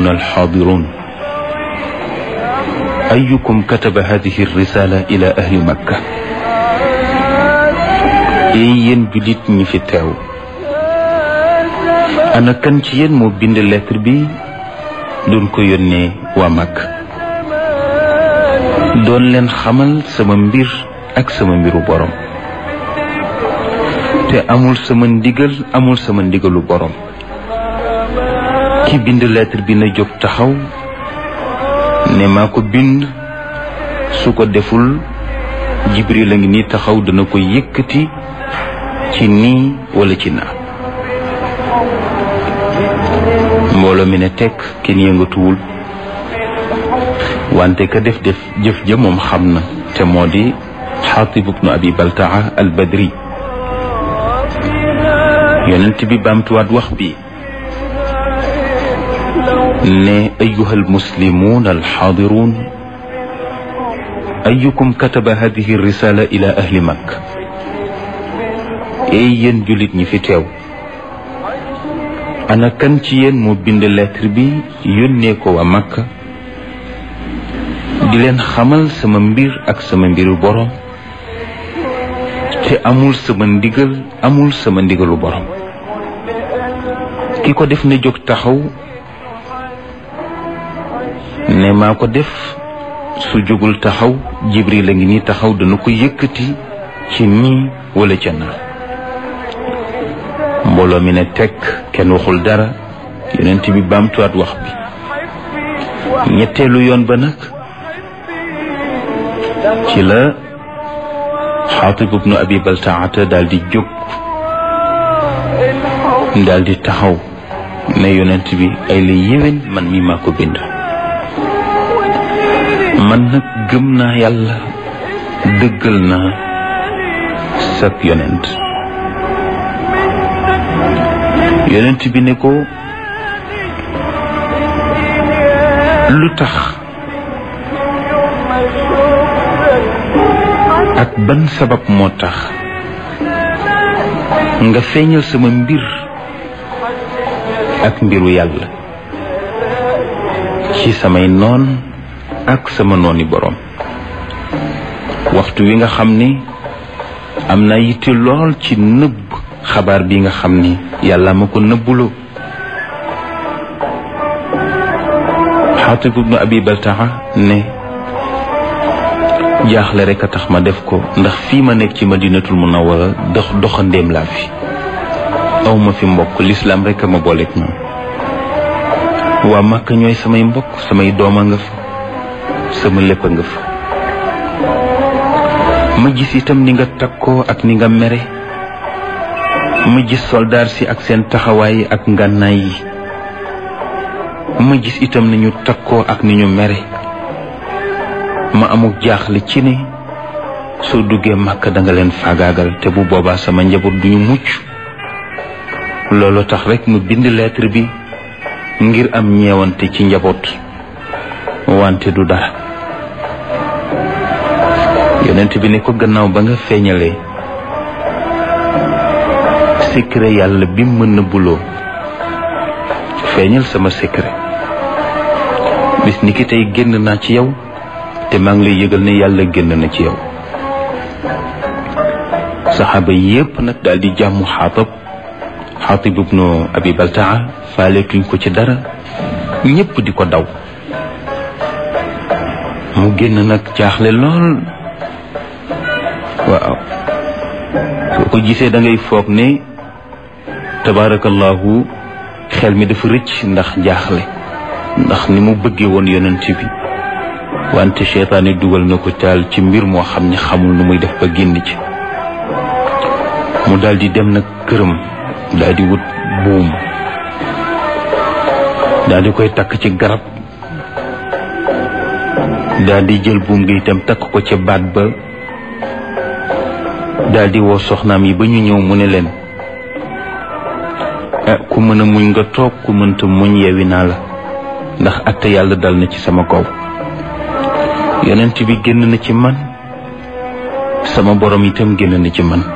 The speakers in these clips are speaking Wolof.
المسلمون الحاضرون أيكم كتب هذه الرسالة إلى أهل مكة yéen julit ñi fi teew ana kan ci yéen moo bind lettre bi doon ko yónnee waa Makka doon leen xamal sama mbir ak sama mbiru borom te amul sama ndigal amul sama ndigalu borom ki bind lettre bi na jóg taxaw ne maa ko bind su ko deful Jibril a ngi nii taxaw dana ko yëkkati ci nii wala ci naa mbooloo mi ne tekk kenn yëngatuwul wante ka def def jëf ja moom xam na te moo di xaatib ibnu abi baltaa al badri yonent bi baamtuwaat wax bi ne ayuha almuslimuun alxaadiruun ayukum kataba hadihi risala ila ahli makka ey yéen jullit ñi fi teew ana kan ci yéen moo bind lettre bi yónnee ko waa makka di leen xamal sama mbir ak sama mbiru borom te amul sama ndigal amul sama ndigalu borom ki ko def na jóg taxaw ne maa ko def su jógul taxaw jibril a ngi nii taxaw dana ko yëkkati ci nii wala ca naa mbooloo mi ne tekk kenn waxul dara yonent bi baamtuwaat wax bi ñetteelu yoon ba nag ci la xaatib ibnu abi baltaata daal di jóg daal di taxaw ne yonent bi ay la yéwén man mi maa ko bind man nag gëm naa yàlla dëggal naa sak yonent yonent bi ne ko lu tax ak ban sabab moo tax nga feeñal sama mbir ak mbiru yàlla ci samay noon ak sama nooni boroom waxtu wi nga xam ni am naa yitte lool ci nëbb xabaar bi nga xam ni yàlla ma ko nëbbuloo xaatib ibnu abi baltaxa ne jaaxle rek a tax ma def ko ndax fii ma nekk ci madinatul munawara dox doxandéem laa fi aw ma fi mbokk lislaam rek a ma booleeg ñoom waa Màkka ñooy samay mbokk samay doom a nga fa sama lépp a nga fa ma gis itam ni nga takkoo ak ni nga mere ma gis soldaar si ak seen taxawaay ak ngànnaay yi ma gis itam ni ñu takkoo ak ni ñu mere ma amuk jaaxle ci ne soo duggee màkk da nga leen faagaagal te bu boobaa sama njaboot duñu mucc loolu tax rek mu bind lettre bi ngir am ñeewante ci njaboot wante du dara yonent bi ne ko gannaaw ba nga feeñalee secret yàlla bi mën na buloo feeñal sama secret bis ni ki tey génn naa ci yow te maa ngi lay yëgal ne yàlla génn na ci yow saxaaba yépp nag daal di jàmm xaatab xaatib ibnu abi baltaa faaleetuñ ko ci dara ñépp di ko daw mu génn nag jaaxle lool waaw soo ko gisee da ngay foog ne tabaarakallahu xel mi dafa rëcc ndax jaaxle ndax ni mu bëggee woon yonent bi wante seytaane dugal na ko taal ci mbir moo xam ne xamul nu muy def ba génn ci mu daldi dem nag këram daldi wut buum daldi koy takk ci garab daldi jël buum gi itam takk ko ca baat ba daldi woo soxnaam yi ba ñu ñëw mu ne leen ah ku mën a muñ nga toog ku mënta muñ yewi naa la ndax atte yàlla dal na ci sama kaw yonent bi génn na ci man sama borom itam génn na ci man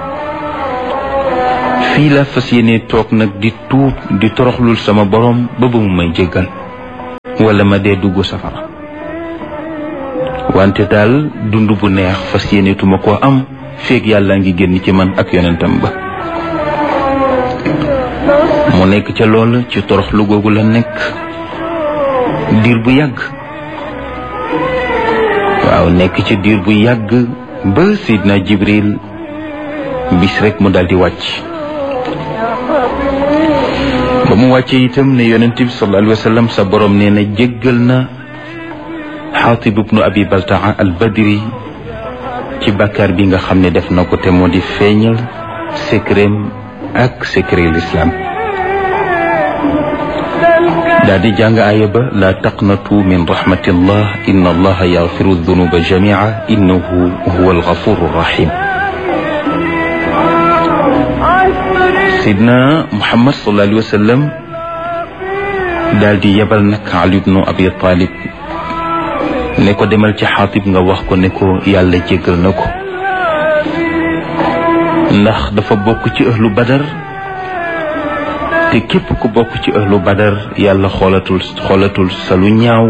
fii la fas yéene toog nag di tuub di toroxlul sama borom ba ba mu may jéggal wala ma dee dugg safara wante daal dund bu neex fas yéenetuma koo am feeg yàlla ngi génn ci man ak yonentam ba mu nekk ca loola ci toroxlu googu la nekk diir bu yàgg waaw nekk ci diir bu yàgg ba Seydina Jibril bis rek mu daldi wàcc ba mu wàccee itam ne yonent bi sallallahu alayhi wa sallam sa borom nee na jéggal na xaatib ibnu abi baltaa al badri ci bàkkaar bi nga xam ne def na ko te moo di feeñal secret ak secret l'islam daal di jàng aaya ba laa taqnatu min rahmatillah inna allaha yaxfiru dunuba jamia innahu huwa algafuru rahim sidna muhammad sallallahu alayhi wa sallam daal di yebal nag ali ibnu abi talib ne ko demal ci xaatib nga wax ko ne ko yàlla jéggal na ko ndax dafa bokk ci ahlu badar te képp ku bokk ci ahlu badar yàlla xoolatul xoolatul sa lu ñaaw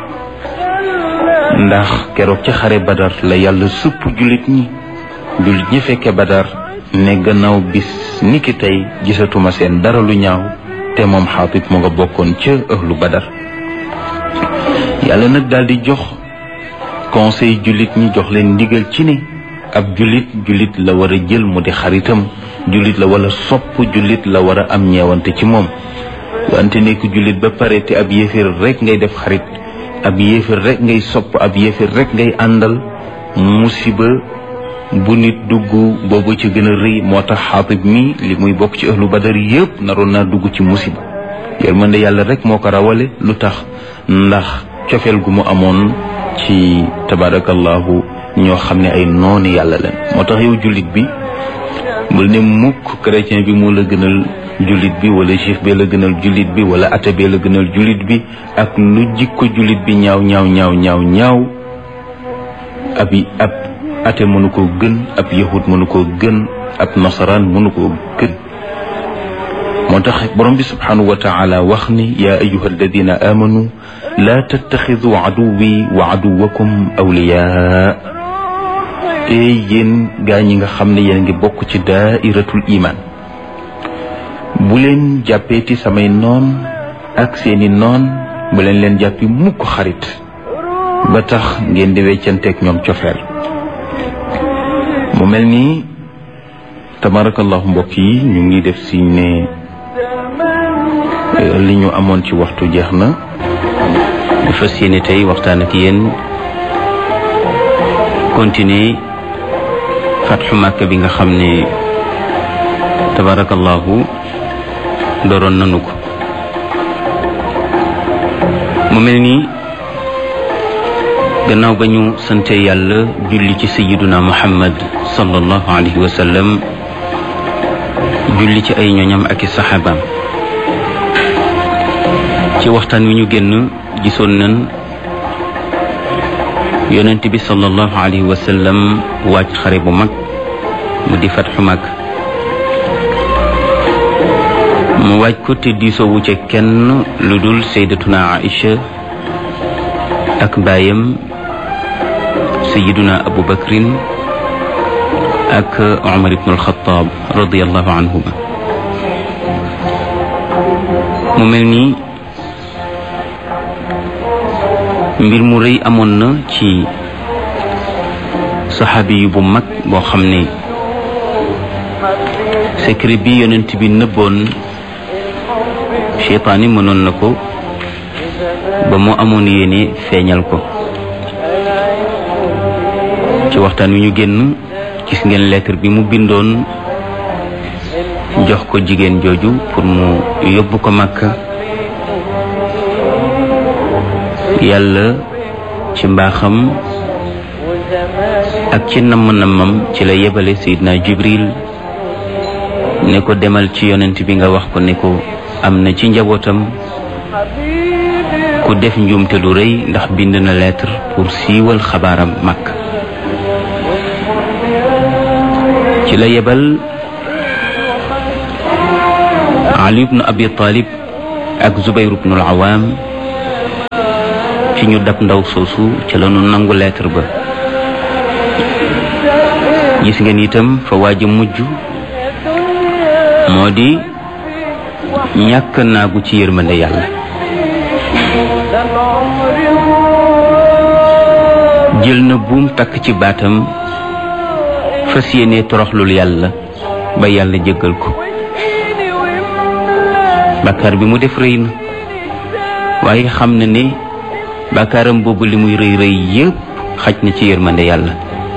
ndax keroog ci xare badar la yàlla supp jullit ñi jullit ñi fekke badar ne gannaaw bis niki tey gisatuma seen dara lu ñaaw te moom xaatib mu nga bokkoon ca ahlu badar yàlla nag daal di jox conseil jullit ñi jox leen ndigal ci ne ab jullit jullit la war a jël mu di xaritam jullit la wala sopp jullit la war a am ñeewante ci moom wante nekk jullit ba pare te ab yéeféer rek ngay def xarit ab yéeféer rek ngay sopp ab yéeféer rek ngay àndal musiba bu nit dugg boobu ci gën a rëy moo tax xaatib mi li muy bokk ci ahlu badar yëpp naroon naa dugg ci musiba yërmande yàlla rek moo ko rawale lu tax ndax cofeel gu mu amoon ci tabarakallahu ñoo xam ne ay noonu yàlla leen moo tax yow jullit bi bul ne mukk chrétien bi moo la gënal jullit bi wala juif bee la gënal jullit bi wala athée bee la gënal jullit bi ak lu jikko jullit bi ñaaw ñaaw ñaaw ñaaw ñaaw ab ab athée mënu koo gën ab yahud mënu koo gën ab nasaraan mënu koo gën moo tax borom bi subhanahu wa taala wax ni yaa ayuha alladina amanu laa tattaxidu aduwi wa aduwakum awliyaa te yéen gaa ñi nga xam ne yéen ngi bokk ci daairatul iman bu leen jàppeeti samay noon ak seeni noon bu leen leen jàppi mukk xarit ba tax ngeen di weccanteeg ñoom cofeel mu mel ni tabarakallahu mbokk yi ñu ngi def si ne li ñu amoon ci waxtu jeex na ñu fas yéene tey waxtaan ak yéen continuer fatxu màkk bi nga xam ne tabarakallahu dooroon nanu ko mu mel ni gannaaw ba ñu sante yàlla julli ci sayiduna muhammad sallallahu alayhi wa sallam julli ci ay ñoñam ak i saxaabaam ci waxtaan wi ñu génn gisoon nañ yonent bi sallallahu alayhi wa sallam wàcc xare bu mag mu di fatxu mag mu waaj ko te diisoowu ca kenn lu dul sayyidatuna Aïcha ak baayam sayyiduna Abu Bakrin ak Umar ibn al-Khattab radiyallahu anhuma mu mel ni mbir mu rëy amoon na ci saxaabi yu bu mag boo xam ne secret bi yonent bi nëbboon cheytaani mënoon na ko ba mu amoon yéene feeñal ko ci waxtaan wi ñu génn gis ngeen lettre bi mu bindoon jox ko jigéen jooju pour mu yóbbu ko Makka yàlla ci mbaaxam ak ci namm-nammam ci la yebale Seydina Jibril ne ko demal ci yonent bi nga wax ko ne ko am na ci njabootam ku def njuumte lu rëy ndax bind na lettre pour siiwal xabaaram mag ci la yebal Ali ibnu Abi Talib ak Zubayr ibnu al-Awam ci ñu dab ndaw soosu ca la ñu nangu lettre ba gis ngeen itam fa waaj a mujj moo di ñàkk naagu ci yërmande yàlla jël na buum takk ci baatam fas yéene toroxlul yàlla ba yàlla jéggal ko bàkkaar bi mu def rëy na waaye xam na ne bàkkaaram boobu li muy rëy rëy yépp xaj na ci yërmande yàlla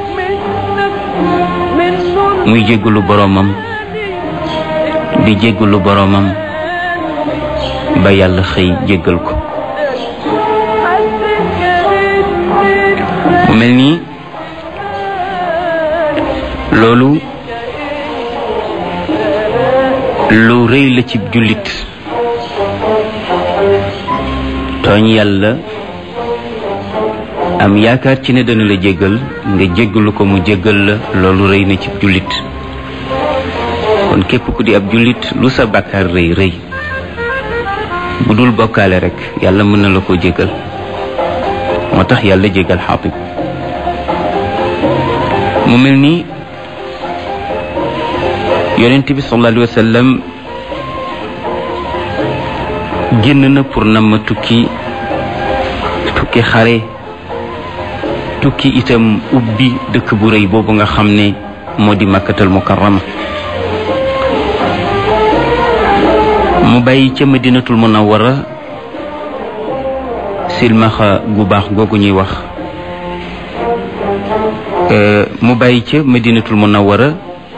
muy jéggalu boroomam di jéggalu boroomam ba yàlla xëy jéggal ko mu mel nii loolu lu rëy la ci jullit tooñ yàlla am yaakaar ci ne dana la jéggal nga jéggalu ko mu jéggal la loolu rëy na ci jullit kon képp ku di ab jullit lu sa bàkkaar rëy rëy bu dul bokkaale rek yàlla mën na la ko jéggal moo tax yàlla jéggal xaatib mu mel ni yonent bi sallallahu alayhi wa sallam génn na pour na ma tukki tukki xare tukki itam ubbi dëkk bu rëy boobu nga xam ne moo di makkatal mukarrama mu bàyyi ca madinatul munawwara silmaxa gu baax googu ñuy wax mu bàyyi ca madinatul munawwara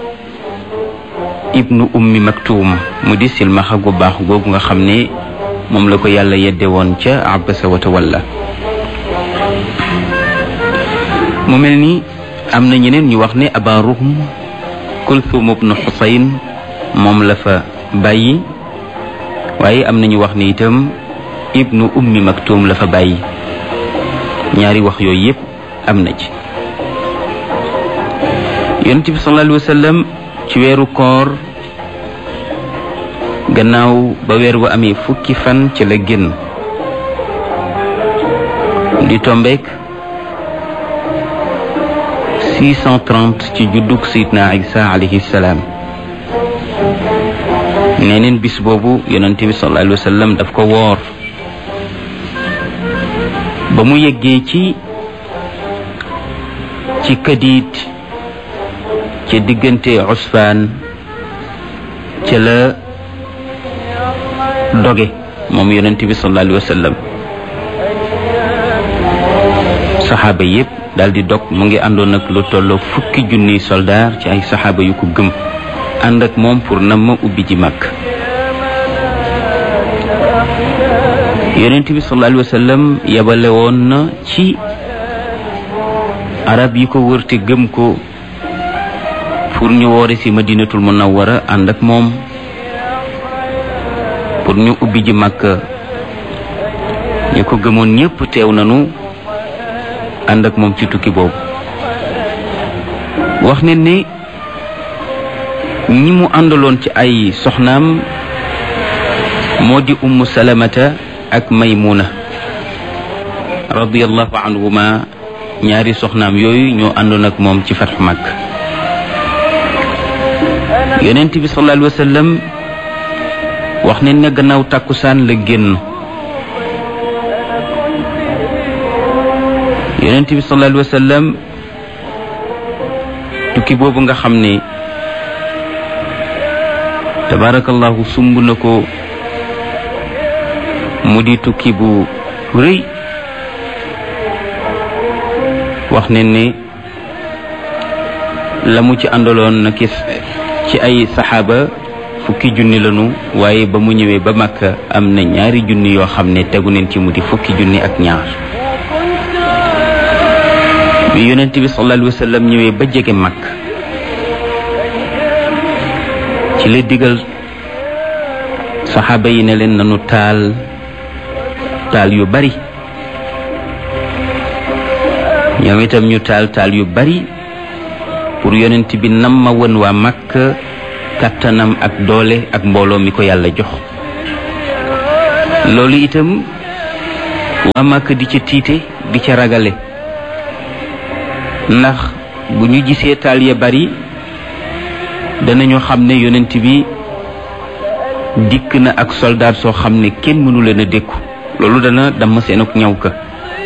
ibnu ummi maktuum mu di silmaxa gu baax googu nga xam ne moom la ko yàlla yedde woon ca abasa wa tawalla mu mel ni am na ñeneen ñu wax ne aba ruhm kulthum ibnu xusayn moom la fa bàyyi waaye am na ñu wax ne itam ibnu ummi maktuum la fa bàyyi ñaari wax yooyu yépp am na ci yonent bi sallallahu alayhi wa sallam ci weeru koor gannaaw ba weer wa amee fukki fan ci la génn di tombeek 630 ci juddug sayidna isa alayhi salaam neneen bis boobu yonent bi sallallahu alayhi wa sallam daf ko woor ba mu yeggee ci ci kadiit ca diggante usfaan ca la doge moom yonent bi sallallahu alayhi wa sallam saxaaba yépp daal di dog mu ngi àndoon ak lu tolloo fukki junniy soldaar ci ay saxaaba yu ko gëm ànd ak moom pour na ma ubbi ji màkk yonent bi sallallahu alayhi wa sallam yebale woon na ci arab yi ko wër te gëm ko pour ñu woore ci madinatul munawwara ànd ak moom pour ñu ubbi ji màkk ñu ko gëmoon ñépp teew nanu ànd ak moom ci tukki boobu wax ne ni ñi mu àndaloon ci ay soxnaam moo di ummu salamata ak maymuna radiyallahu anhuma ñaari soxnaam yooyu ñoo àndoon ak moom ci fatxu màkk yonent bi sallallahu alayhi wa sallam wax ne ne gannaaw tàkkusaan la génn yonent bi sallallahu alayhi wa sallam tukki boobu nga xam ne tabaarakallahu sumb na ko mu di tukki bu rëy wax ne ne la mu ci àndaloon na ki ci ay saxaaba fukki junni lanu waaye ba mu ñëwee ba Makka am na ñaari junni yoo xam ne tegu neen ci mu di fukki junni ak ñaar bi yonent bi sallallahu alayhi wa sallam ñëwee ba jege mag ci la digal saxaaba yi ne leen nanu taal taal yu bari ñoom itam ñu taal taal yu bari pour yonent bi nam ma won waa Makka kàttanam ak doole ak mbooloo mi ko yàlla jox loolu itam waa màkk di ca tiite di ca ragale ndax bu ñu gisee taal ya bari danañu xam ne yonent bi dikk na ak soldaat soo xam ne kenn mënu leen a dékku loolu dana damm seen ak ñaw ka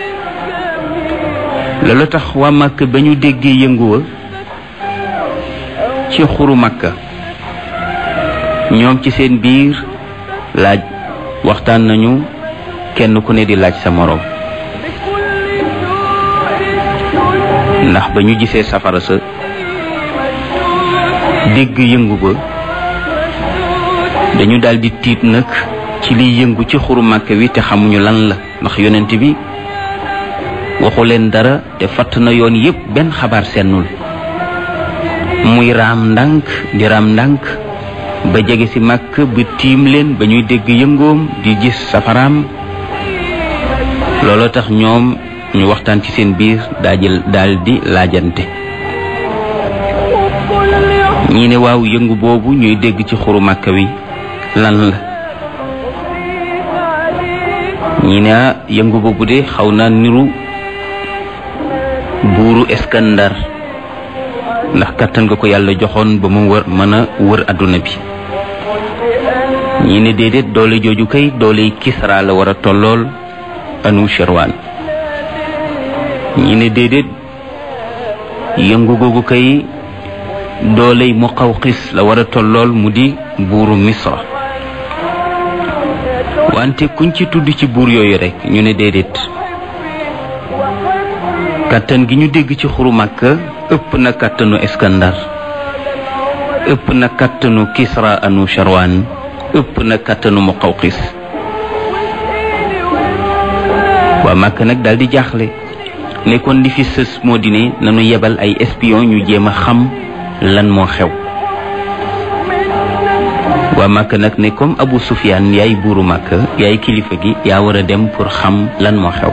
loolu tax waa màkk ba ñu déggee yënguwa ci xuru màkka ñoom ci seen biir laaj waxtaan nañu kenn ku ne di laaj sa moroom ndax ba ñu gisee safara sa dégg yëngu ba dañu daldi tiit nag ci liy yëngu ci xuru màkk wi te xamuñu lan la ndax yonent bi waxu leen dara te fatt na yoon yépp benn xabaar sennul muy raam ndànk di raam ndànk ba jege ci màkk ba tiim leen ba ñuy dégg yëngoom di gis safaraam looloo tax ñoom ñu waxtaan ci seen biir daajil daal di laajante ñii ne waaw yëngu boobu ñuy dégg ci xuru màkk wi lan la ñii ne yëngu boobu de xaw naa niru buuru Iskandar ndax kàttan nga ko yàlla joxoon ba mu wër mën a wër adduna bi ñii ne déedéet doole jooju kay doole Kisra la war a tollool anu Sherwan ñii ne déedéet yëngu googu kay dooley Muqawqis la war a tollool mu di buuru Misra wante kuñ ci tudd ci buur yooyu rekk ñu ne déedéet kàttan gi ñu dégg ci xuru Makka ëpp na kàttanu Iskandar ëpp na kàttanu Kisra anu Sharwan ëpp na kàttanu Muqawqis waa Makka nag daal di jaaxle nekkoon li fi sës moo di ne nanu yebal ay espion ñu jéem a xam lan moo xew waa Makka nag ne comme Abu Sufyaan yaay buuru Makka yaay kilifa gi yaa war a dem pour xam lan moo xew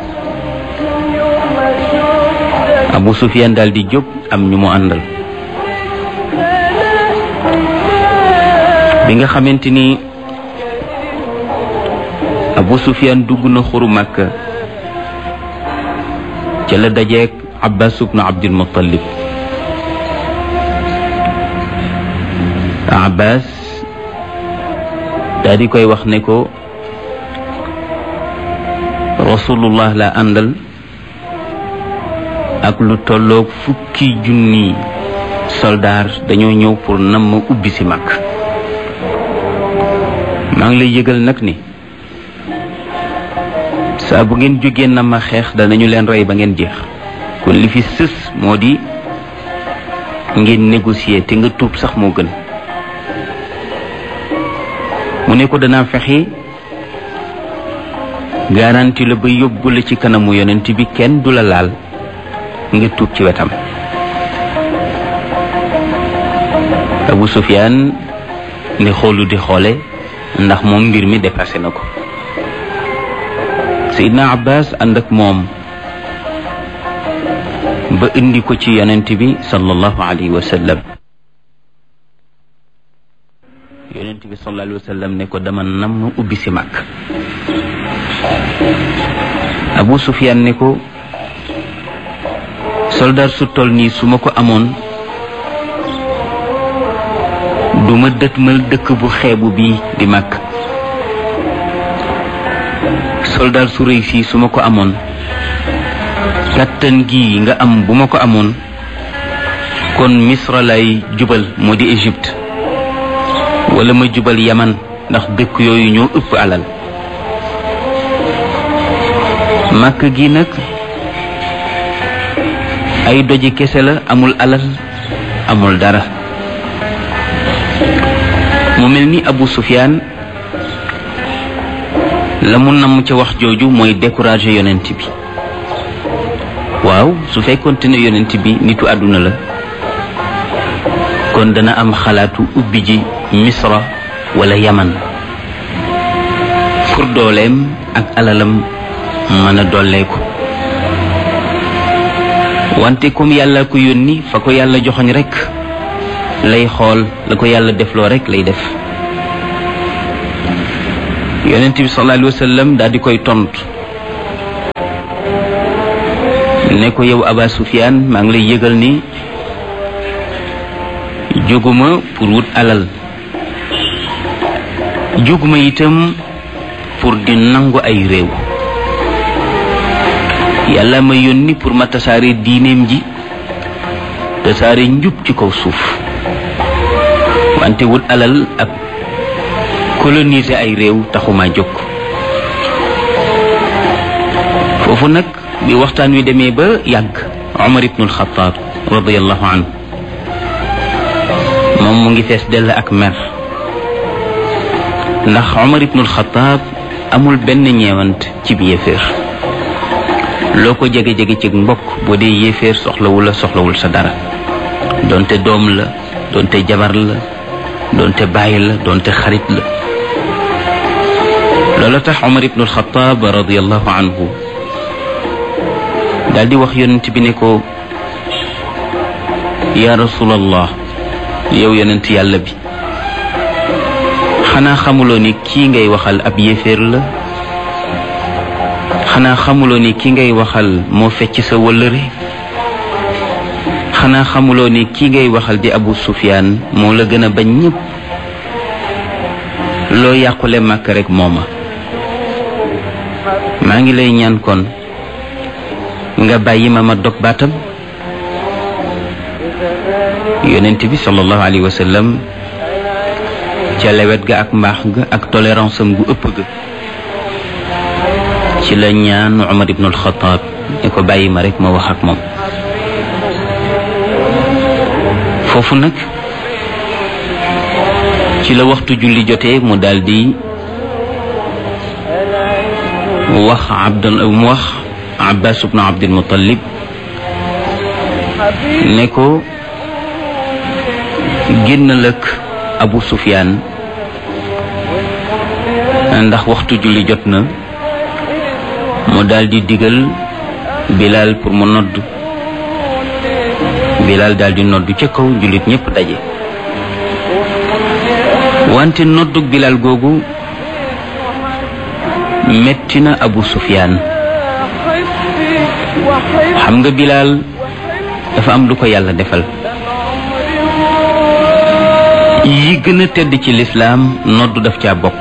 Abu Sufyaan daal di jóg am ñu mu àndal bi nga xamante ni Abu Sufyaan dugg na xuru Makka ca la dajeek Abbas ibnu Abdul Muttalib Abbas daal di koy wax ne ko Rasulullah la àndal ak lu tolloog fukki junni soldaar dañoo ñëw pour nam ma ubbi si mag maa ngi lay yëgal nag ni saa bu ngeen jógee na ma xeex danañu leen rey ba ngeen jeex kon li fi sës moo di ngeen négocier te nga tuub sax moo gën mu ne ko danaa fexe garanti la ba yóbbu la ci kanamu yonent bi kenn du la laal nga tuub ci wetam Abu Sufyaan ne xoolu di xoole ndax moom mbir mi dépassé na ko Seydina Abbas ànd ak moom ba indi ko ci yonent bi sallallahu alayhi wa sallam yonent bi sallallahu alayhi wa sallam ne ko dama nam ubbi si mag Abu Sufyaan ne ko soldaar su toll nii su ma ko amoon du ma dëtmal dëkk bu xeebu bii di màkk soldaar su rëy sii su ma ko amoon kàttan gi nga am bu ma ko amoon kon misra lay jubal moo di Égypte wala ma jubal yaman ndax dëkk yooyu ñoo ëpp alal màkk gi nag ay doji kese la amul alal amul dara mu mel ni Abu Sufyaan la mu namm ca wax jooju mooy décourager yonent bi waaw su fekkoonte ne yonent bi nitu àdduna la kon dana am xalaatu ubbi ji misra wala yaman pour dooleem ak alalam mën a dolleeku wante comme yàlla ko yónni fa ko yàlla joxoñ rekk lay xool la ko yàlla defloo rekk lay def yonent bi sallallahu alayhi wa sallam daal di koy tontu ne ko yow aba sufyaan maa ngi lay yëgal ni jóguma pour wut alal jóguma itam pour di nangu ay réew yàlla ma yónni pour ma tasaare diineem ji tasaare njub ci kaw suuf wante wut alal ak coloniser ay réew taxuma jóg foofu nag bi waxtaan wi demee ba yàgg Omar ibnul Xataab radiallahu anhu moom mu ngi fees dell ak mer ndax Omar ibnul Xataab amul benn ñeewant ci bi yéeféer loo ko jege-jege ci mbokk boo dee yéeféer soxlawul la soxlawul sa dara doonte doom la doonte jabar la doonte bàyyi la doonte xarit la loola tax Omar ibnul Xataab radiallahu anhu daal di wax yonent bi ne ko yaa rasulallah yow yonent yàlla bi xanaa xamuloo ni kii ngay waxal ab yéeféer la xanaa xamuloo ni kii ngay waxal moo fecc sa wëllëre xanaa xamuloo ni kii ngay waxal di abu sufyaan moo la gën a bañ ñépp loo yàqule màkk rek mooma maa ngi lay ñaan kon nga bàyyi ma ma dog baatam yonent bi sallallahu alayhi wa sallam ca lewet ga ak mbaax ga ak tolérance am gu ëpp ga ci la ñaan Umar ibn al-Khattab ne ko bàyyi ma rek ma wax ak moom foofu nag ci la waxtu julli jotee mu daldi wax abdal mu wax Abbas ibn Abdul Muttalib ne ko génnal ak Abu Sufyaan ndax waxtu julli jot na mu daldi digal Bilal pour mu nodd Bilal daldi nodd ca kaw jullit ñépp daje wante noddug Bilal googu metti na Abu Sufyaan xam nga Bilal dafa am lu ko yàlla defal yi gën a tedd ci lislaam noddu daf caa bokk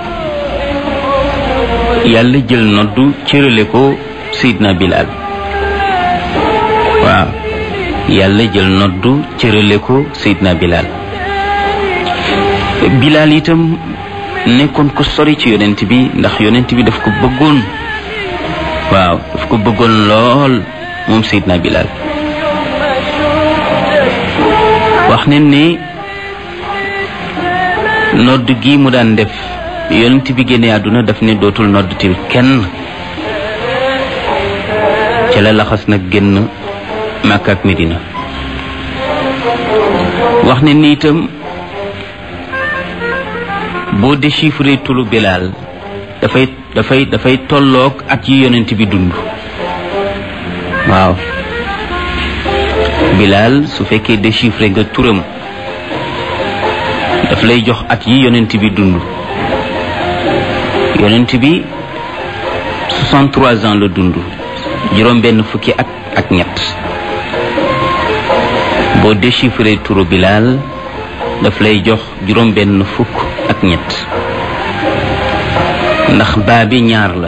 yàlla jël noddu cërale ko Seydina Bilal waaw yàlla jël noddu cërale ko Seydina Bilal Bilal itam nekkoon ko sori ci yonent bi ndax yonent bi daf ko bëggoon waaw daf ko bëggoon lool moom Seydina Bilal wax nañ ne nodd gi mu daan def yonent bi génne àdduna daf ne dootul nodd til kenn ca la laxas nag génn Makka ak Medina wax ne ni itam boo déchiffré tulu Bilal dafay dafay dafay tolloog at yi yonent bi dund waaw Bilal su fekkee déchiffré nga turam daf lay jox at yi yonent bi dund yonent bi 63 ans la dund juróom benn fukki at ak ñett boo déchiffré turu Bilal daf lay jox juróom benn fukk ak ñett ndax baa bi ñaar la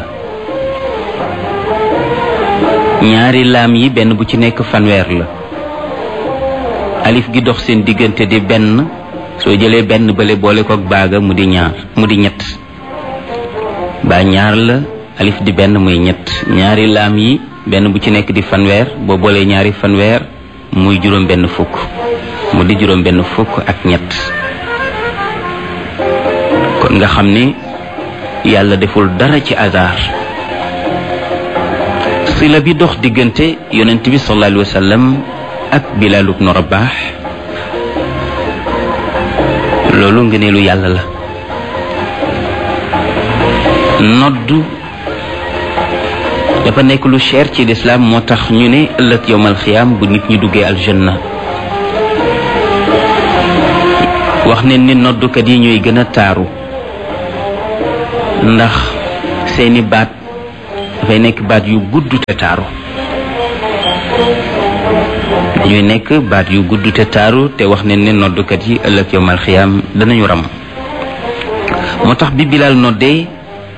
ñaari laam yi benn bu ci nekk fanweer la alif gi dox seen diggante di benn soo jëlee benn bële boole kook baaga mu di ñaar mu di ñett baa ñaar la alif di benn muy ñett ñaari laam yi benn bu ci nekk di fanweer boo boolee ñaari fanweer muy juróom benn fukk mu di juróom benn fukk ak ñett kon nga xam ne yàlla deful dara ci hasard sila bi dox diggante yonent bi sallallahu alayhi wa sallam ak Bilal ibnu Rabah loolu ngëneelu yàlla la noddu dafa nekk lu cher ci lislaam moo tax ñu ne ëllëg yowmal xiyaam bu nit ñi duggee aljanna wax ne ni noddukat yi ñooy gën a taaru ndax seeni baat dafay nekk baat yu gudd te taaru dañuy nekk baat yu gudd te taaru te wax ne ne noddukat yi ëllëg yowmal xiyaam danañu ram moo tax bi Bilal noddee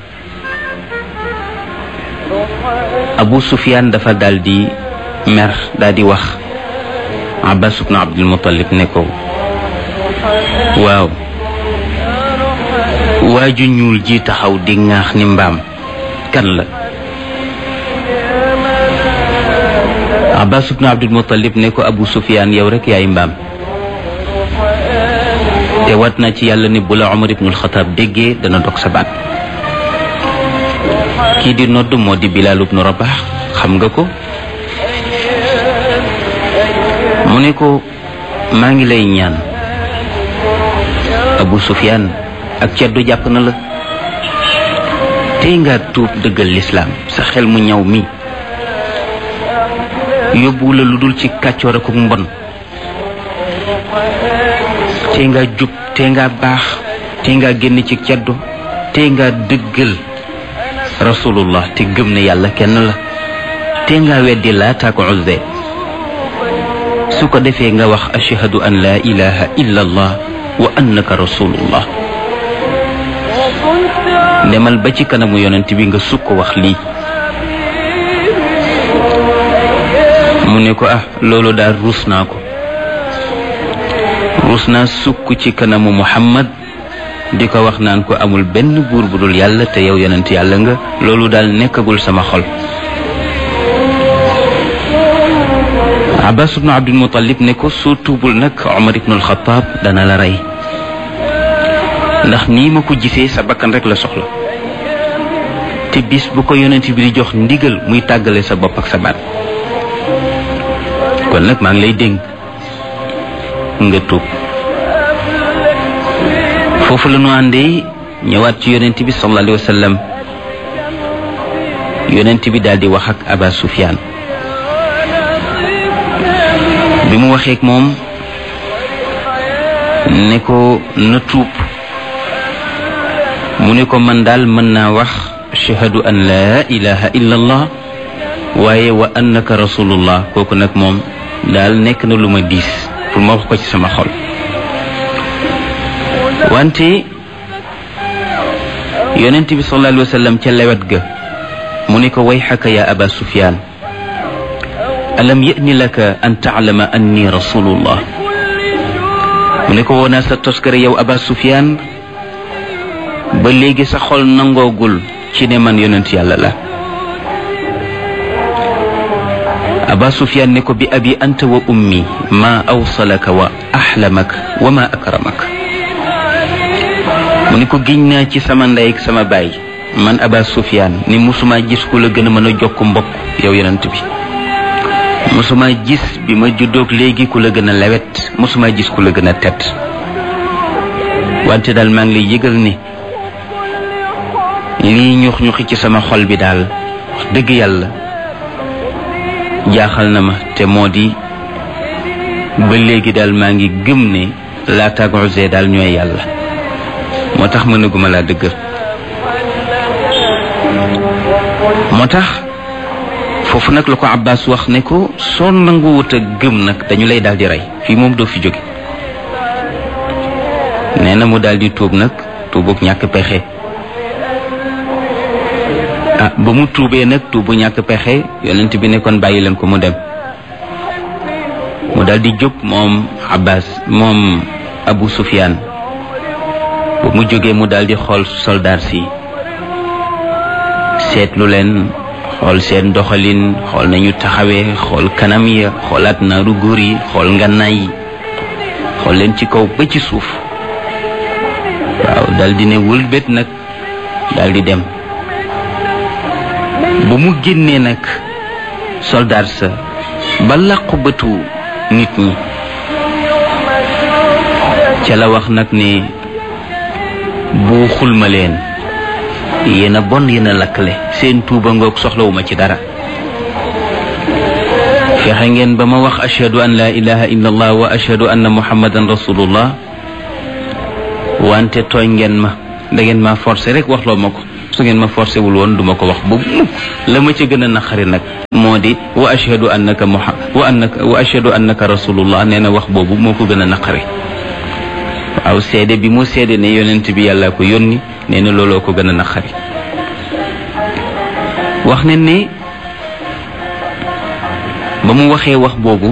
Abu Sufyaan dafa daal di mer daal di wax Abbas ibnu Abdul Muttalib ne ko waaw waaju ñuul ji taxaw di ŋaax ni mbaam kan la Abbas ibnu Abdul Muttalib ne ko Abu Sufyaan yow rek yaay mbaam te wat na ci yàlla ni bu la Umar ibnul Xataab déggee dana dog sa baat kii di nodd moo di Bilaal ibnu Rabax xam nga ko mu ne ko maa ngi lay ñaan Abu Sufyaan ak ceddu jàpp na la tey nga tuub dëggal lislaam sa xel mu ñaw mi yóbbu la lu dul ci kàccoor ak mbon tey nga jub tey nga baax tey nga génn ci ceddu tey nga dëggal rasulullah te gëm ne yàlla kenn la tey nga weddi Laata ak Uzza su ko defee nga wax ashhadu an la ilaha illa allah wa annaka rasulullah demal ba ci kanamu yonent bi nga sukk wax lii mu ne ko ah loolu daal ruus naa ko ruus naa sukk ci kanamu muhammad di ko wax naan ko amul benn buur bu dul yàlla te yow yonent yàlla nga loolu daal nekkagul sama xol abbas ibnu abdul muttalib ne ko soo tuubul nag omar ibnul xataab dana la rey ndax nii ma ko gisee sa bakkan rek la soxla te bis bu ko yonent bi di jox ndigal muy tàggale sa bopp ak sa baat kon nag maa ngi lay dénk nga tuub foofu la ñu àndee ñëwaat ci yonent bi sallallahu alayhi wa sallam yonent bi daal di wax ak aba sufyaan bi mu waxee ak moom ne ko na tuub mu ne ko man daal mën naa wax ashhadu an laa ilaha illa allah waaye wa annaka rasulullah kooku nag moom daal nekk na lu ma diis pour ma wax ko ci sama xol wante yonent bi sallallahu alayhi wa sallam ca lewet ga mu ne ko wayxaka ya aba sufyaan alam ya'ni laka an taclama anni rasulullah mu ne ko woonaa sa toskare yow aba sufyaan ba léegi sa xol nangoogul ci ne man yonent yàlla la aba sufyaan ne ko bi abi anta wa ummi ma awsalaka wa axlamak wa ma akramak mu ne ko giñ naa ci sama ndey ak sama baay man aba sufyaan ni musuma gis ku la gën a mën a jokk mbokk yow yonent bi musuma gis bi ma juddoog léegi ku la gën a lewet musuma gis ku la gën a tedd wante daal maa ngi lay yëgal ni lii ñux ñuxi ci sama xol bi daal wax dëgg yàlla jaaxal na ma te moo di ba léegi daal maa ngi gëm ne Laata ak Uzza daal ñooy yàlla moo tax mënaguma laa dëggal moo tax foofu nag la ko Abbas wax ne ko soo nanguwut a gëm nag dañu lay daal di rey fii moom doo fi jóge nee na mu daal di tuub nag tuubug ñàkk pexe ah ba mu tuubee nag tuubu ñàkk pexe yonent bi ne kon bàyyi leen ko mu dem mu daal di jóg moom Abbas moom Abu Sufyaan ba mu jógee mu daal di xool soldaar si seetlu leen xool seen doxalin xool nañu taxawee xool kanam ya xoolaat naaru góor yi xool ngannaay yi xool leen ci kaw ba ci suuf waaw daal di ne wëlbét nag daal di dem ba mu génnee nag soldaar sa ba làqu bëtu nit ñi ca la wax nag ne bu xulma leen yéen a bon yéen a lakkale seen tuuba ngoog soxlawuma ci dara fexe ngeen ba ma wax ashhadu an la ilaha illa allah wa ashhadu anna muhammadan rasulullah wante tooñ ngeen ma da ngeen ma forcé rek waxloo ma ko su ngeen ma forcé wul woon duma ko wax ba mukk la ma ca gën a naqari nag moo di wa ashhadu annaka muha wa annaka wa ashhadu annaka rasulullah nee na wax boobu moo ko gën a naqari waaw seede bi mu seede ne yonent bi yàlla ko yónni nee na looloo ko gën a naqari wax ne ne ba mu waxee wax boobu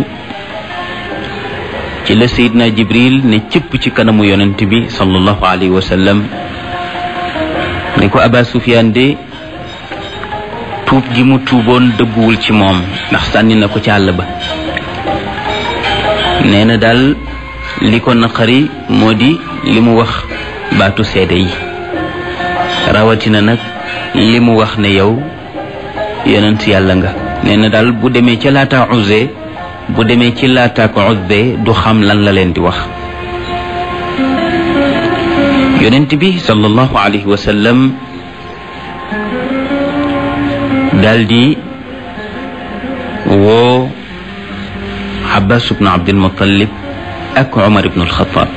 ci la sayidna jibril ne cëpp ci kanamu yonent bi sallallahu alayhi wa sallam ne ko aba sufyaan de tuub gi mu tuuboon dëgguwul ci moom ndax sànni na ko ci àll ba nee na daal li ko naqari moo di li mu wax baatu seede yi rawatina nag li mu wax ne yow yonent yàlla nga nee na daal bu demee ca laata use bu demee ci laata ko use du xam lan la leen di wax yonent bi sallallahu alayhi wa sallam daldi woo Abbas ibnu Abdul Muttalib ak Omar ibnu Alxataab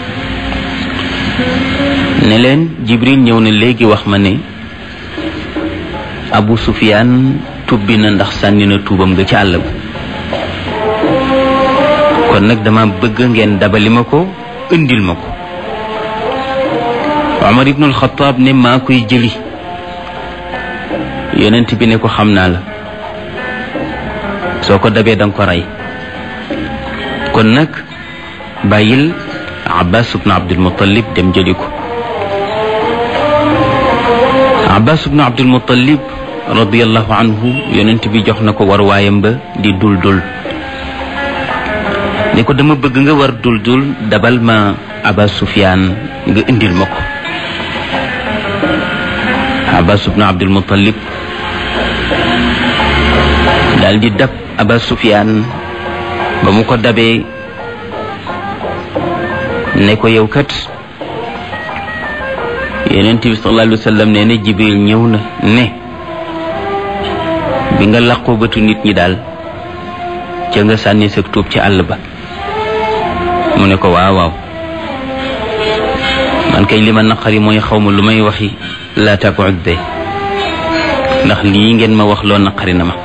ne leen Jibril ñëw na léegi wax ma ne Abu Sufyaan tubbi na ndax sànni na tuubam nga ci àll ba kon nag dama bëgg ngeen dabali ma ko indil ma ko Omar ibnu Alxataab ne maa koy jëli yonent bi ne ko xam naa la soo ko dabee danga ko rey kon nag bàyyil Abbas ibnu Abdul Muttalib dem jëli ko Abbas ibnu Abdul Muttalib radiyallahu anhu yonent bi jox na ko war waayam ba di dul dul ne ko dama bëgg nga war dul dul dabal ma Aba Sufyaan nga indil ma ko Abbas ibnu Abdul Muttalib daal di dab Aba Sufyaan ba mu ko dabee ne ko yow kat Yonent bi sallallahu alayhi wa sallam nee na Jibril ñëw na ne bi nga làqoo bëtu nit ñi daal ca nga sànni sa tuub ci àll ba mu ne ko waaw waaw man kay li ma naqari mooy xaw ma lu may waxi laata ko udde ndax lii ngeen ma wax loo naqari na ma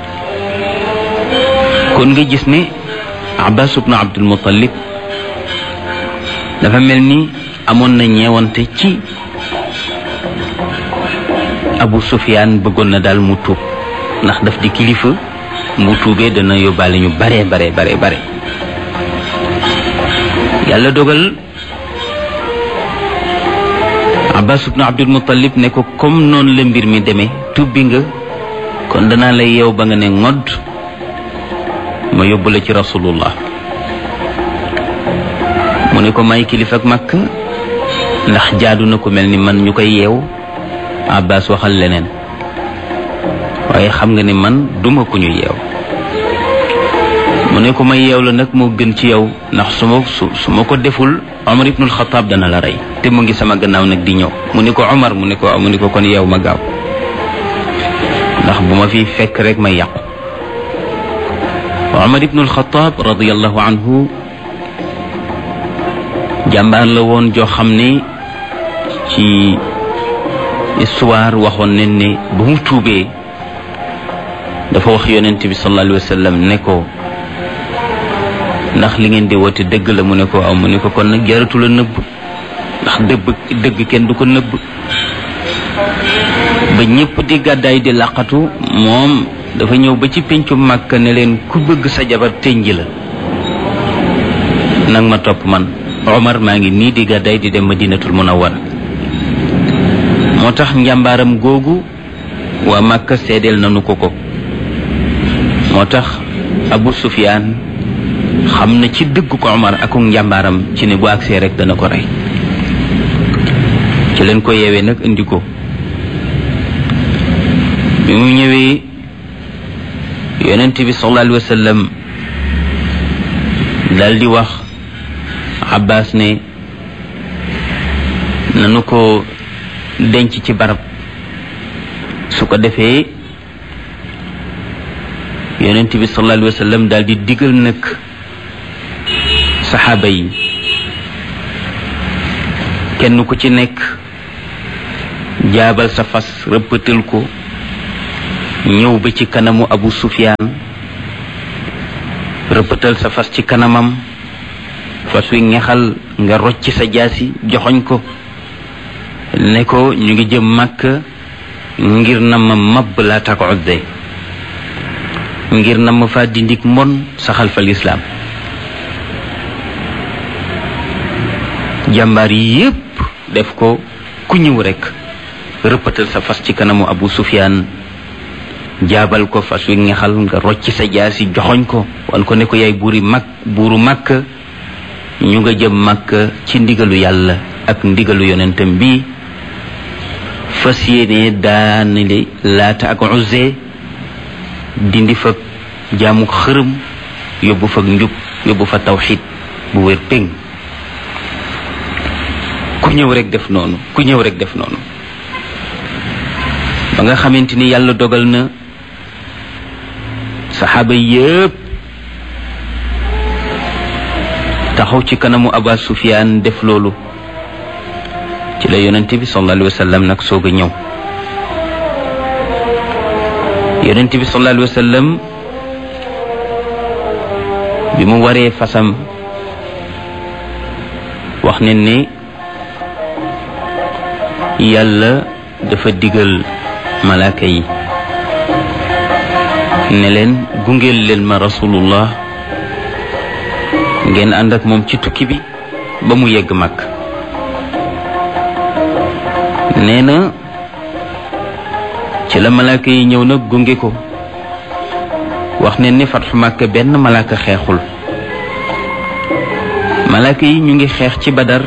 kon nga gis ne Abbas ibnu Abdul Muttalib dafa mel ni amoon na ñeewante ci Abu Sufyaan bëggoon na daal mu tuub ndax daf di kilifa mu tuubee dana yóbbaale ñu bare bare bare bare yàlla dogal Abbas ibnu Abdul Muttalib ne ko comme noonu la mbir mi demee tubbi nga kon danaa la yeew ba nga ne ngodd ma yóbbu la ci rasulullah mu ne ko may kilifa ak màkk ndax jaadu na ko mel ni man ñu koy yeew Abbas waxal leneen waaye xam nga ne man duma ko ñu yeew mu ne ko ma yeew la nag moo gën ci yow ndax su ma su su ma ko deful Omar ibnul Xataab dana la rey te mu ngi sama gannaaw nag di ñëw mu ne ko Omar mu ne ko mu ne ko kon yeew ma gaaw ndax bu ma fi fekk rek may yàqu Omar ibnul Xataab radiyallahu anhu jàmbaar la woon joo xam ne ci histoire waxoon nañ ne bu mu tuubee dafa wax yonent bi sallallahu alayhi wa sallam ne ko ndax li ngeen di woote dëgg la mu ne ko aw mu ne ko kon nag jaratu la nëbb ndax dëgg dëgg kenn du ko nëbb ba ñëpp di gàddaay di làqatu moom dafa ñëw ba ci péncu màkk ne leen ku bëgg sa jabar tënji la nag ma topp man Omar maa ngi nii di gàddaay di dem Madinatul Munawwara moo tax njàmbaaram googu waa màkk seedeel nanu ko ko moo tax Abu Sufyaan xam na ci dëgg ko Omar ak njàmbaaram ci ne bu agsee rek dana ko rey ci leen ko yeewee nag indi ko bi mu ñëwee yonent bi sallallahu alayhi wa sallam dal di wax Abbas ne nanu ko denc ci barab su ko defee yonent bi sallallahu alayhi wa sallam daal di digal nag saxaaba yi kenn ku ci nekk jaabal sa fas rëppatal ko ñëw ba ci kanamu abu sufyaan rëppatal sa fas ci kanamam fas wi ngexal nga rocc sa jaasi joxoñ ko ne ko ñu ngi jëm màkk ngir na ma mabb laa tak udde ngir na ma fa dindik mbon saxal fa lislaam jàmbaar yi yépp def ko ku ñëw rekk rëppatal sa fas ci kanamu abu sufyaan jaabal ko fas wi ngexal nga rocc sa jaasi joxoñ ko wan ko ne ko yaay buuri mag buuru màkk ñu nga jëm màkk ci ndigalu yàlla ak ndigalu yonentam bi fas yéene daanali laata ak uzze dindi fa jaamu xërëm yóbbu fa njub yóbbu fa tawxid bu wér péng ku ñëw rek def noonu ku ñëw rek def noonu ba nga xamante ni yàlla dogal na saxaaba yépp taxaw ci kanamu aba sufyaan def loolu ci la yonente bi sallallahu alayhi wa sallam nag soog a ñëw yonente bi sallallahu alayhi wa sallam bi mu waree fasam wax ne ni yàlla dafa digal malaaka yi ne leen gungeel leen ma rasulullah ngeen ànd ak moom ci tukki bi ba mu yegg mag nee na ci la malaaka yi ñëw nag gunge ko wax ne ni fatxu màkk benn malaaka xeexul malaaka yi ñu ngi xeex ci badar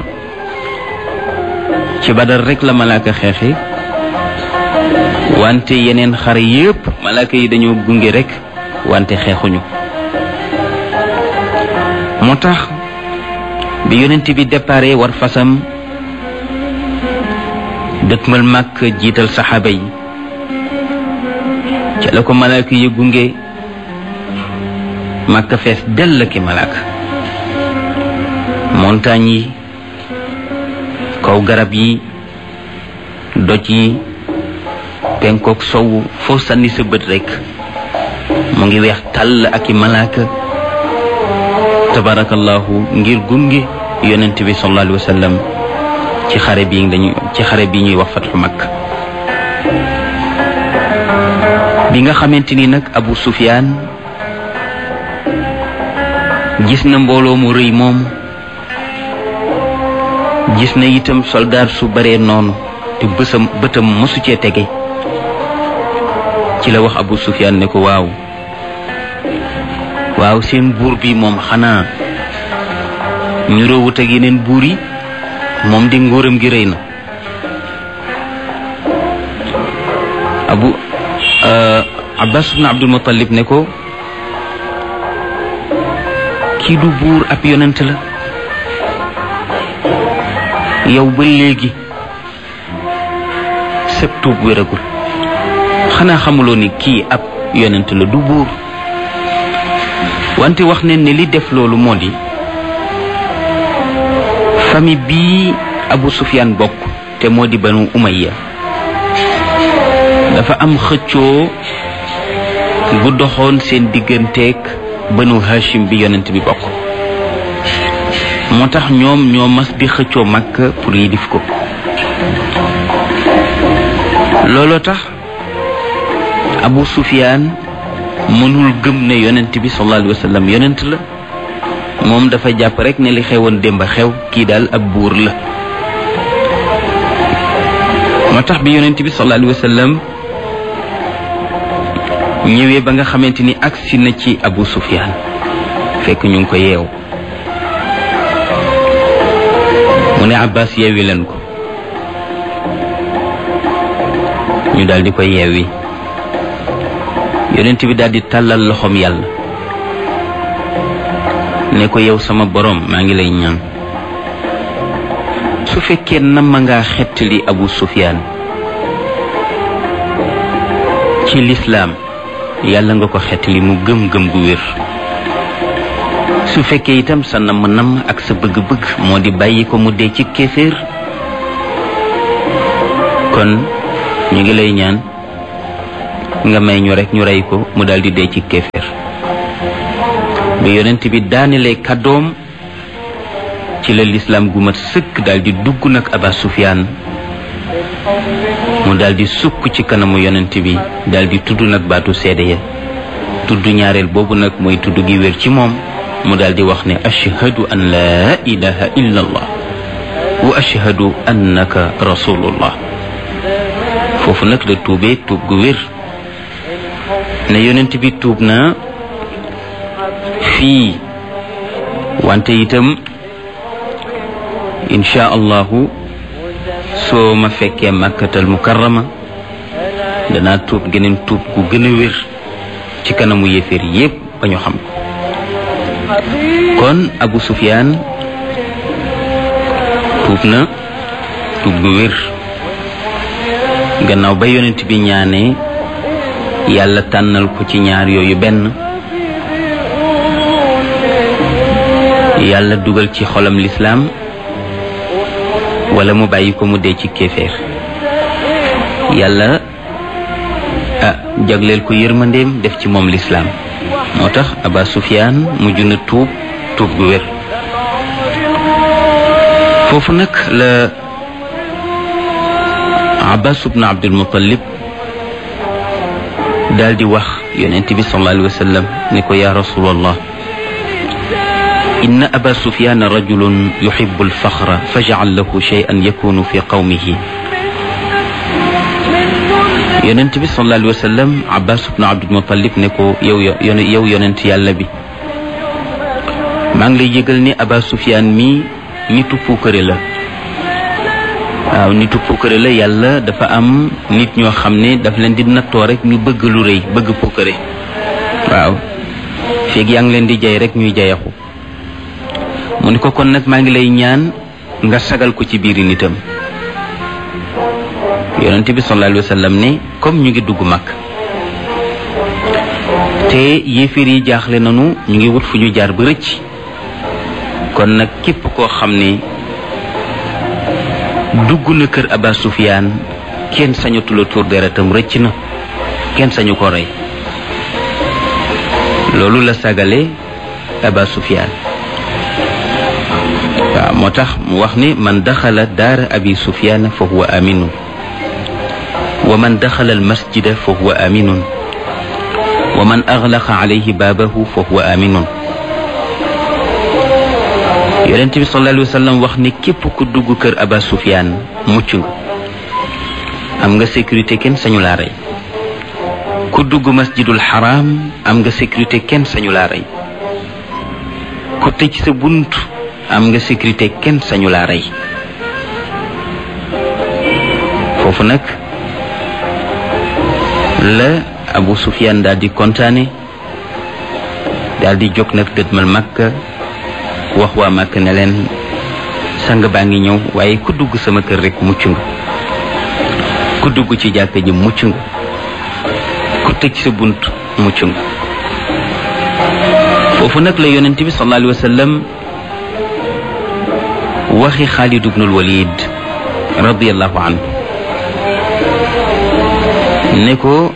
ci badar rek la malaaka xeexi wante yeneen xare yépp malaaka yi dañoo gunge rek wante xeexuñu moo tax bi yonent bi déparé war fasam dëkkmal màkk jiital saxaaba yi ca la ko malaaka yi gunge màkk fees dell ki malaaka montagne yi kaw garab yi doj yi penkook sowu foo sànni sa bët rekk mu ngi weex tàll ak i malaaka tabarakallahu ngir gunge yonent bi sallallahu alayhi wa sallam ci xare bi dañu ci xare bi ñuy wax fatxu mag bi nga xamante ni nag abu sufyaan gis na mbooloo mu rëy moom gis na itam soldaar su bare noonu te bësam bëtam mësu cee tege ci la wax abu sufyaan ne ko waaw waaw seen buur bi moom xanaa ñu roowut ak yeneen buur yi moom di nguuram gi rëy na abu abbas ibn abdul muttalib ne ko kii du buur ab yonent la yow ba léegi sëb tuub wéragul xanaa xamuloo ni kii ab yonent la du buur wante wax ne ne li def loolu moo di famille bii Abu Sufyaan bokk te moo di banu Umayya dafa am xëccoo bu doxoon seen digganteeg banu Hashim bi yonent bi bokk moo tax ñoom ñoo mas di xëccoo Makka pour yilif ko looloo tax Abu Sufyaan mënul gëm ne yonent bi sallallahu alayhi wa sallam yonent la moom dafa jàpp rek ne li xewoon démb xew kii daal ab buur la moo tax bi yonent bi sallallahu alayhi wa sallam ñëwee ba nga xamante ni agsi na ci Abu Sufyaan fekk ñu ngi ko yeew mu ne Abbas yeewi leen ko ñu daal di ko yeewi yonent bi daal di tàllal loxoom yàlla ne ko yow sama borom maa ngi lay ñaan su fekkee nam ma ngaa xettali abu sufyaan ci lislaam yàlla nga ko xettali mu gëm-gëm gu wér su fekkee itam sa namm namm ak sa bëgg-bëgg moo di bàyyi ko mu dee ci kéeféer kon kon ñu ngi lay ñaan nga may ñu rek ñu rey ko mu daal di dee ci kéeféer bi yonent bi daanelee kàddoom ci la lislaam gu mat sëkk daal di dugg nag aba sufyaan mu daal di sukk ci kanamu yonent bi daal di tudd nag baatu seede ya tudd ñaareel boobu nag mooy tudd gi wér ci moom mu daal di wax ne ashhadu an laa ilaha illa allah wa ashhadu annaka rasulullah foofu nag la tuubee tuub gu wér ne yonent bi tuub na fii wante itam insha allahu soo ma fekkee màkkatal mukarrama danaa tuub geneen tuub gu gën a wér ci kanamu yéeféer yépp ba ñu xam ko kon abu sufyaan tuub na tuub gu wér gannaaw ba yonent bi ñaanee yàlla tànnal ko ci ñaar yooyu benn yàlla dugal ci xolam lislaam wala mu bàyyi ko mu dee ci kéeféer yàlla ah jagleel ko yërmandeem def ci moom lislaam moo tax aba sufyaan mujj na tuub tuub gu wér foofu nag la abbas ibn abdul muttalib daal di wax yonent bi sallallahu alayhi wa sallam ne ko yaa rasulallah inna aba sufyaan rajulun yuhibbu alfaxra fajcal lahu shay'an yakunu fi qawmihi yonent bi sallallahu alayhi wa sallam abbas ibn abdul muttalib ne ko yow yow yonent yàlla bi maa ngi lay yëgal ne aba sufyaan mi nitu puukare la waaw nitu puukare la yàlla dafa am nit ñoo xam ne daf leen di nattoo rek ñu bëgg lu rëy bëgg puukare waaw feeg yaa ngi leen di jay rek ñuy jayaxu mu ni ko kon nag maa ngi lay ñaan nga sagal ko ci biiri nitam yonent bi sallallahu alayhi wa sallam ne comme ñu ngi dugg mag te yéeféer yi jaaxle nanu ñu ngi wut fu ñu jaar ba rëcc kon nag képp koo xam ne dugg na kër Aba Sufyaan kenn sañatula tuur deretam rëcc na kenn sañu ko rey loolu la sagale Aba Sufyaan waaw moo tax mu wax ni man daxala daara abi sufyaan fa huwa aminun wa man daxala almasjida fa huwa aminun wa man aglaqa alayhi baabahu fa huwa aminun yonent bi sallallahu alayhi wa sallam wax ni képp ku dugg kër aba sufyaan mucc nga am nga sécurité kenn sañu laa rey ku dugg masjidul xaraam am nga sécurité kenn sañu laa rey ku tëj sa bunt am nga sécurité kenn sañu laa rey foofu nag la Abu Sufyaan daal di kontaane daal di jóg nag dëdmal Makka wax waa Makka ne leen sang baa ngi ñëw waaye ku dugg sama kër rek mucc nga ku dugg ci jàkka ji mucc nga ku tëj sa bunt mucc nga foofu nag la yonent bi sallallahu alayhi wa sallam waxi Xaalid ibnul Walid radiyallahu anhu ne ko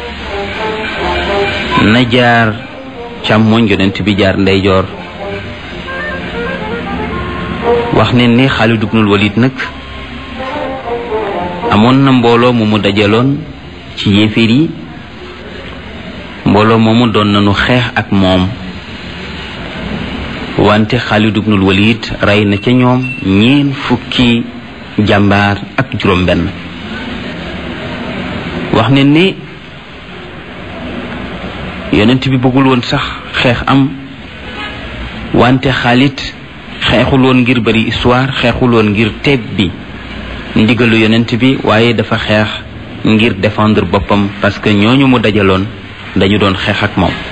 na jaar càmmoñ yonent bi jaar ndeyjoor wax ne ni Xaalid ibnul Walid nag amoon na mbooloo mu mu dajaloon ci yéeféer yi mbooloo moomu doon nañu xeex ak moom wante Xaalid ibnul Walid rey na ca ñoom ñeen fukki jàmbaar ak juróom benn wax ne ni yonent bi bëggul woon sax xeex am wante Xaalid xeexul woon ngir bari histoire xeexul woon ngir teeb bi ndigalu yonent bi waaye dafa xeex ngir défendre boppam parce que ñooñu mu dajaloon dañu doon xeex ak moom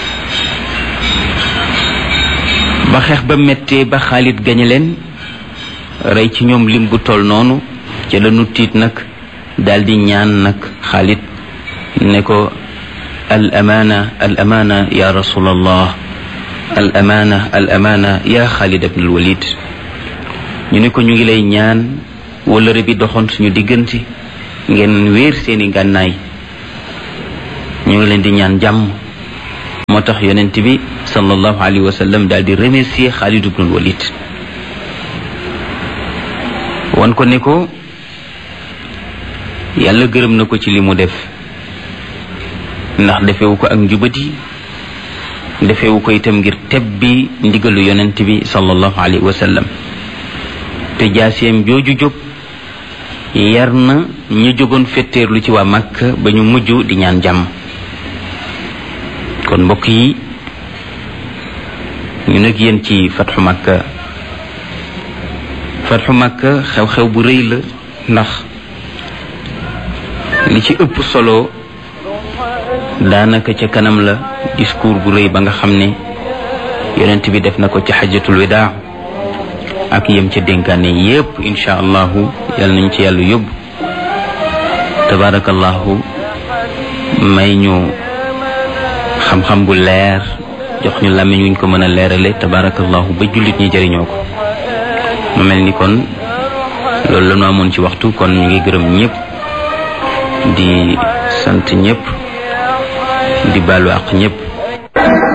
ba xeex ba méttee ba Xaalid gañe leen rey ci ñoom lim bu toll noonu ca la nu tiit nag daldi ñaan nag Xaalid ne ko al amaana al amaana ya rasulallah al amaana al amaana ya Xaalid ibn al Walid ñu ne ko ñu ngi lay ñaan wëllëre bi doxoon suñu diggante ngeen wéer seeni gànnaay ñu ngi leen di ñaan jàmm moo tax yonent bi sallallahu alayhi wa sallam daal di remercier Xaalid ibnul Walid wan ko ne ko yàlla gërëm na ko ci li mu def ndax defewu ko ak njubati defewu ko itam ngir tebbi ndigalu yonent bi sallallahu alayhi wa sallam te jaaseem jooju jóg yar na ñu jógoon fetteerlu ci waa Makka ba ñu mujj di ñaan jàmm kon mbokk yi ñu nag yéen ci fatxu Makka fatxu Makka xew-xew bu rëy la ndax li ci ëpp solo daanaka ca kanam la discours bu rëy ba nga xam ne yonent bi def na ko ci xajatul widaa ak yem ca dénkaane yépp insha allahu yal nañ ci yàlla yóbbu tabarakallahu may ñu xam-xam bu leer jox ñu làmmiñ wuñ ko mën a leerale tabarakallahu ba jullit ñi jëriñoo ko mu mel ni kon loolu la ñu amoon ci waxtu kon ñu ngi gërëm ñëpp di sant ñëpp di baalu àq ñëpp